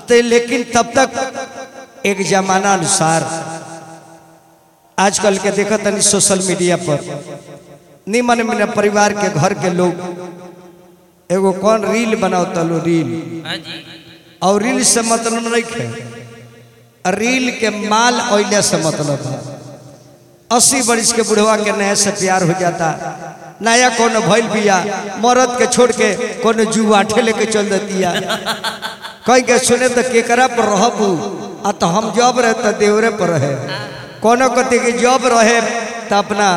तो लेकिन तब तक एक जमाना अनुसार आजकल के देखा तनी सोशल मीडिया पर निमन मन परिवार के घर के लोग एगो कौन रील बनाओ तलो रील हाँ जी और रील से मतलब नहीं है रील के माल ओइले से मतलब है अस्सी बरिस के बुढ़वा के नया से प्यार हो जाता नया कोनो भइल बिया मरद के छोड़ के कोनो जुआठे लेके चल देतिया कह के सुने तो केकरा पर रहबू आ तो हम जब रहे तो देवरे पर रहे कोनो कति के जब रहे तो अपना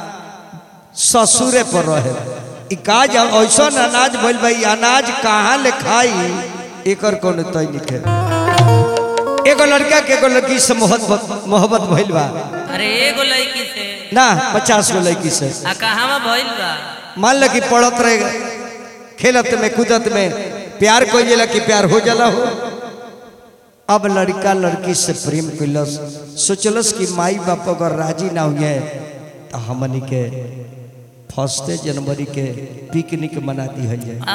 ससुरे पर रहे ई काज ऐसा अनाज भइल भाई अनाज कहाँ ले खाई एकर कोनो तय लिखे एगो लड़का के एगो लड़की से मोहब्बत मोहब्बत भइल बा अरे एगो लड़की से ना पचास गो लड़की से आ कहाँ भइल बा मान ल कि पढ़त रहे खेलत में कूदत में प्यार कोई जाला कि प्यार हो जाला हो अब लड़का लड़की से प्रेम कैलस सोचलस कि माई बाप अगर राजी ना हुए तो हमनी के फर्स्ट जनवरी के पिकनिक मना दी जाए आ,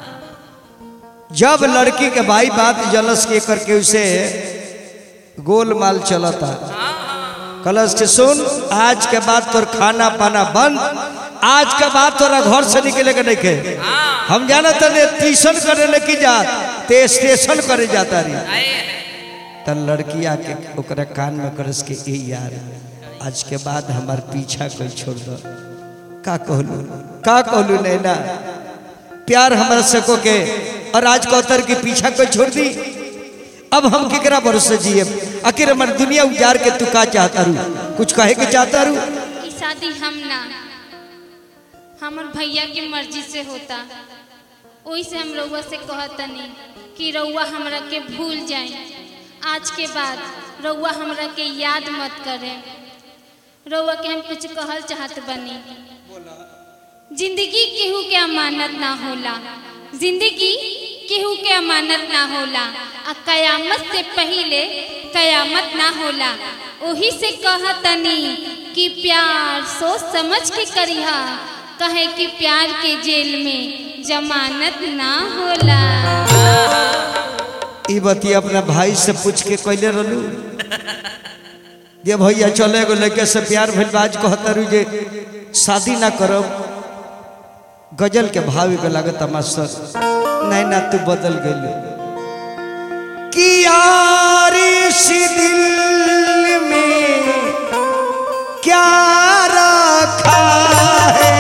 जब लड़की के भाई बात जलस के करके उसे गोलमाल चलता कलश के सुन आज के बाद तोर खाना पाना बंद आज के बाद तोरा घर से निकले के नहीं के हम जाना तने ट्यूशन करे लेके जा ते स्टेशन करे जाता रही आए त लड़की आके ओकरा कान में करस के ए यार आज के बाद हमार पीछा कोई छोड़ दो का कहलू का कहलू नैना प्यार हमारा सको के और आज कौतर के पीछा कोई छोड़ दी अब हम केकरा भरोसे जिए आखिर हमारी दुनिया उजार के तू का चाहता रू कुछ कहे के चाहता रू ई शादी हम ना हमर भैया की मर्जी से होता ओही से हम रउआ से कहतनी कि रउआ हमरा के भूल जाए आज के बाद रउआ हमरा के याद मत करे रउआ के हम कुछ कहल चाहत बनी जिंदगी केहू के अमानत ना होला जिंदगी केहू के अमानत ना होला आ कयामत से पहले कयामत ना होला ओही से कहतनी कि प्यार सोच समझ के करिहा कहे कि प्यार के जेल में जमानत ना होला ई बती अपना भाई से पूछ के कैले रहलू जे भैया चले एगो लड़के से प्यार भइल बा, आज कहता रू जे शादी ना करब गजल के भाव के लागत मास्टर नहीं ना तू बदल गई कि यार इस दिल में क्या रखा है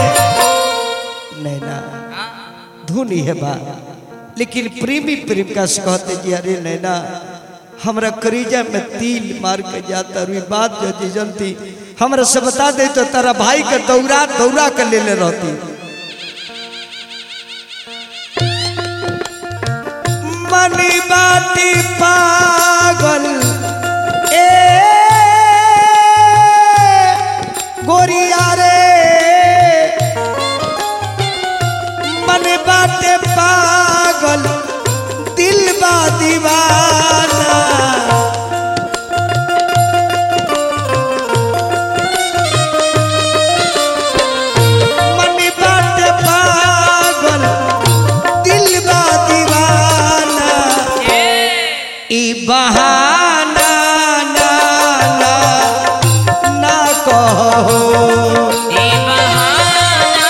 नैना धुन ही है बा लेकिन प्रेमी प्रेम का से कहते जी अरे नैना हमरा करीजा में तिल मार के जाता रुई बात जो जी जनती हमरा से बता दे तो तारा भाई के दौरा दौरा के ले ले रहती मनी बाटी पागल ए गोरिया रे मन बाटे पागल दिल बा दीवाना मन बाटे पागल दिल बा दीवाना ई बहाना ना ना ना कहो ई बहाना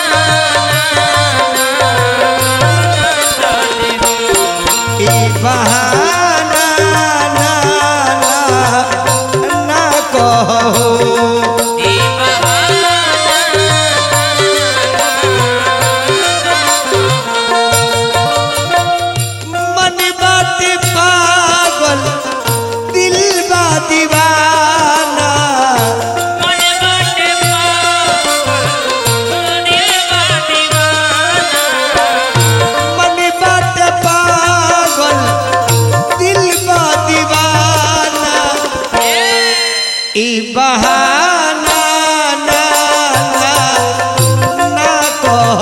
ई बहाना ना ना ना कहो ई बहाना मन बात पागल दिल बा दीवाना मन बाटे पागल दिल बा दीवाना मन बात पागल दिल बा दीवाना ई बहाना ना ना ना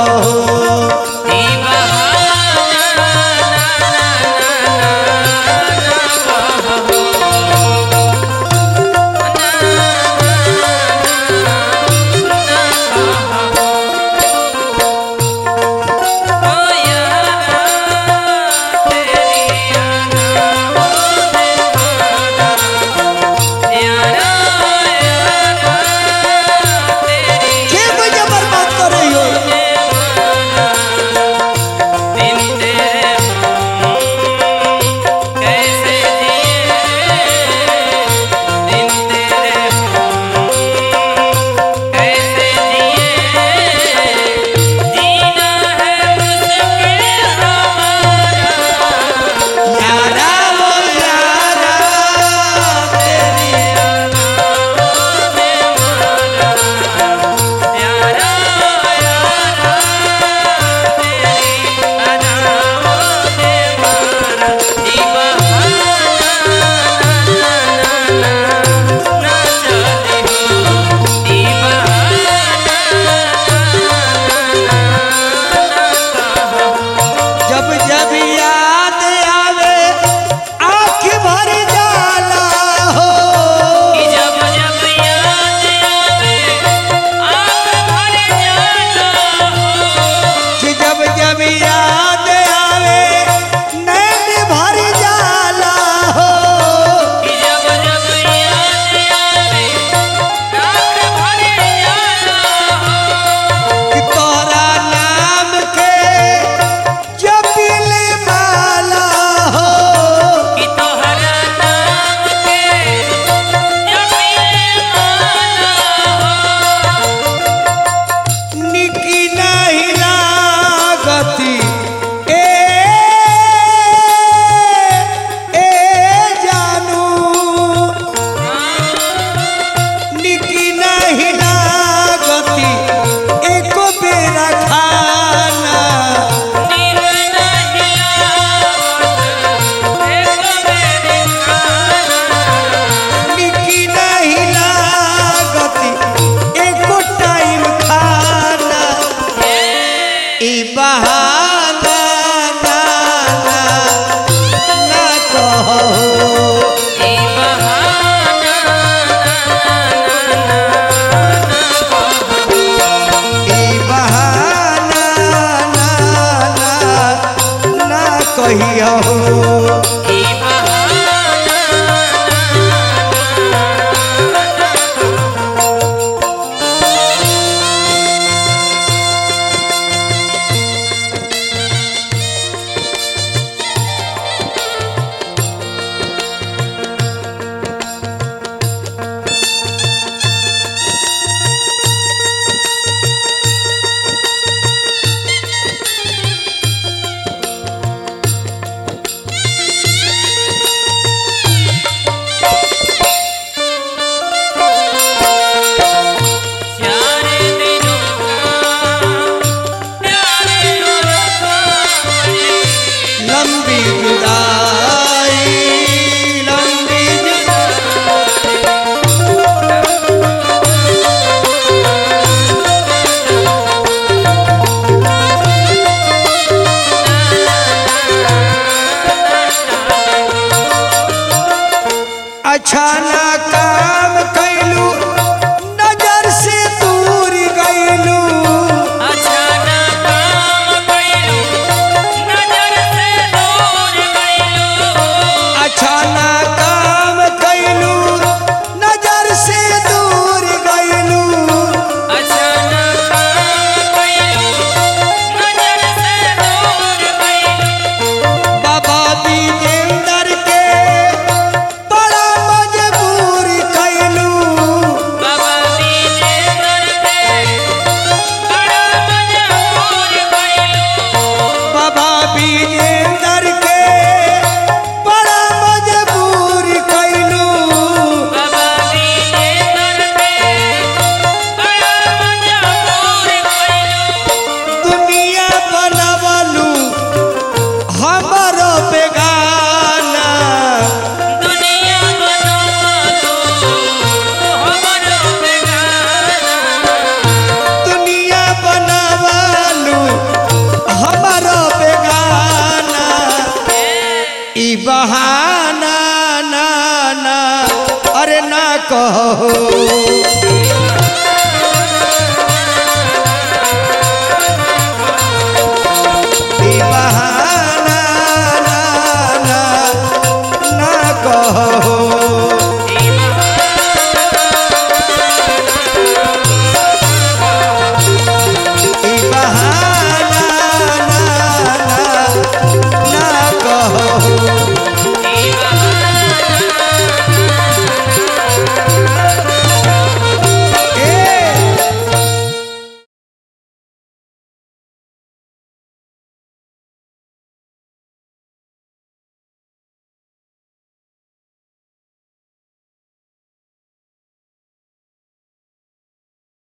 कहो ई बहाना अच्छा ना काम कैलू नजर से दूर गैलू अच्छा ना काम कइलू नजर से दूर गइलू अच्छा ना काम कैलू नजर से दूर गैलू अच्छा ना काम कइलू नजर से दूर गइलू बाबा विजेंदर के बड़ा मजबूर कैलू बाबा दीजे करते बड़ा मजबूर गइलू बाबा विजेंदर के बड़ा मजबूर कैलू बाबा दीजे करते बड़ा मजबूर गइलू दुनिया बनवलू हमारो बेगाना दुनिया बनवालो हमरो बेगाना दुनिया बनवलू हमारो बेगाना ई बहाना ना ना अरे ना कहो